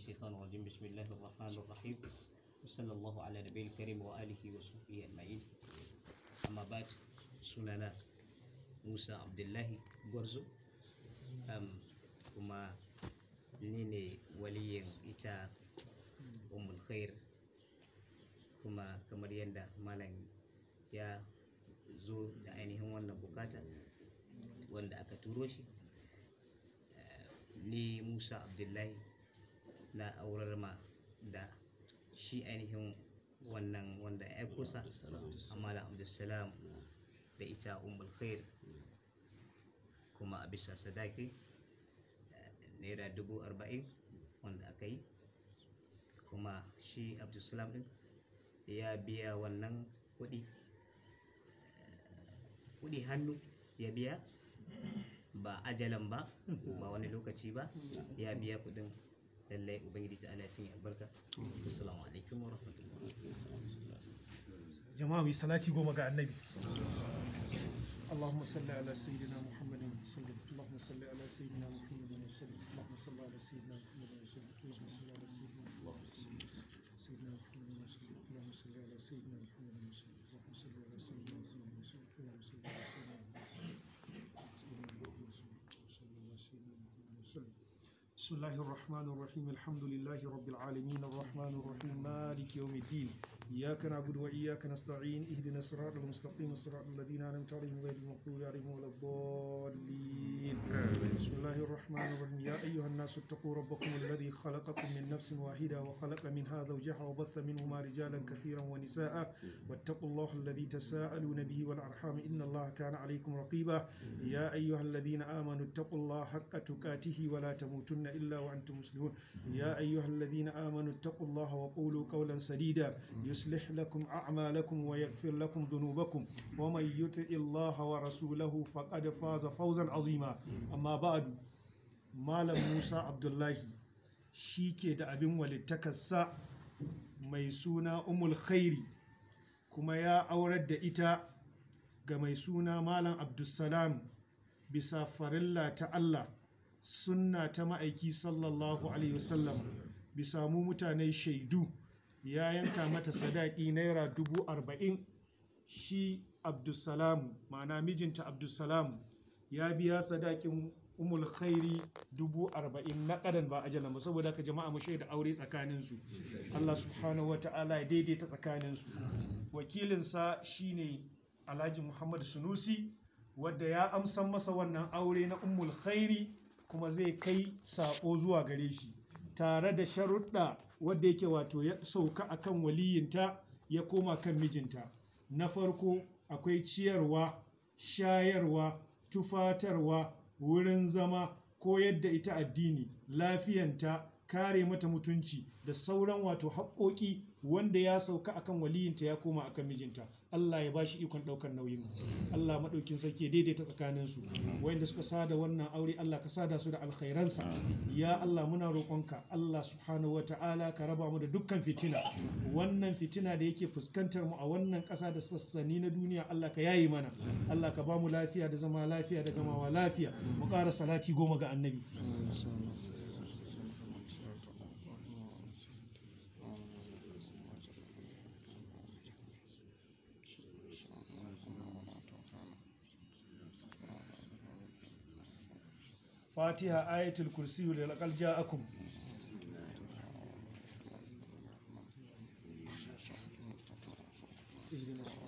الشيطان الرجيم بسم الله الرحمن الرحيم وصلى الله على نبي الكريم وآله وصحبه أجمعين أما بعد سنانا موسى عبد الله غرزو أم كما نيني ولي إتا أم الخير kuma kamar yadda malam ya zo da ainihin wannan bukata wanda aka turo shi ni musa abdullahi na aurar ma da shi ainihin wannan wanda ya aiko sa amala abdulsalam da ita umul khair kuma a bisa sadaki naira dubu arba'in wanda aka yi kuma shi abdulsalam din ya biya wannan kuɗi kuɗi hannu ya biya ba ajalan ba ba wani lokaci ba ya biya kuɗin lallai ubangiji ta Allah sun yi albarka assalamu alaikum wa rahmatullahi jama'a mai salati goma ga annabi اللهم صل على سيدنا محمد وسلم اللهم صل على سيدنا محمد وسلم اللهم صل على سيدنا محمد وسلم اللهم صل على سيدنا محمد سيدنا محمد وسلم اللهم صل على سيدنا محمد وسلم اللهم صل على سيدنا محمد وسلم اللهم صل على سيدنا محمد وسلم بسم الله الرحمن الرحيم الحمد لله رب العالمين الرحمن الرحيم مالك يوم الدين إياك نعبد وإياك نستعين اهدنا الصراط المستقيم صراط الذين أنعمت عليهم غير المغضوب عليهم ولا الضالين بسم الله الرحمن الرحيم يا أيها الناس اتقوا ربكم الذي خلقكم من نفس واحدة وخلق منها زوجها وبث منهما رجالا كثيرا ونساء واتقوا الله الذي تساءلون به والأرحام إن الله كان عليكم رقيبا يا أيها الذين آمنوا اتقوا الله حق تقاته ولا تموتن إلا وأنتم مسلمون يا أيها الذين آمنوا اتقوا الله وقولوا قولا سديدا يصلح لكم أعمالكم ويغفر لكم ذنوبكم ومن يطع الله ورسوله فقد فاز فوزا عظيما أما بعد مالم موسى عبد الله شيكي da abin walittakarsa mai suna umul khairi kuma ya aurar da ita ga mai suna malam abdulsalam bisa farilla ta Allah sunna ta ma'aiki sallallahu alaihi wasallam bisa mu mutane shaidu ya yanka mata sadaki naira dubu arba'in shi abdulsalam ma'ana mijinta abdulsalam ya biya sadakin umul khairi dubu arba'in na kadan ba ajalan ba saboda ka jama'a mu shaida aure tsakaninsu Allah subhanahu wata'ala ya daidaita tsakaninsu wakilinsa shine alhaji muhammad sunusi wadda ya amsan masa wannan aure na umul khairi kuma zai kai sako zuwa gare shi tare da sharuɗa wadda yake wato ya sauka akan waliyinta ya koma kan mijinta na farko akwai ciyarwa shayarwa tufatarwa wurin zama koyar da ita addini lafiyanta kare mata mutunci da sauran wato haƙoƙi wanda ya sauka akan waliyinta ya koma akan mijinta Allah ya bashi ikon ɗaukar nauyin Allah maɗaukin sarki ya daidaita tsakaninsu wanda suka sada wannan aure Allah ka sada su da alkhairansa ya Allah muna roƙonka Allah subhanahu wa ta'ala ka raba mu da dukkan fitina wannan fitina da yake fuskantar mu a wannan ƙasa da sassani na duniya Allah ka yayi mana Allah ka ba mu lafiya da zama lafiya da gamawa lafiya mu ƙara salati goma ga annabi fatiha ayatul kursiyu da laƙal ja'akum اهدنا الصراط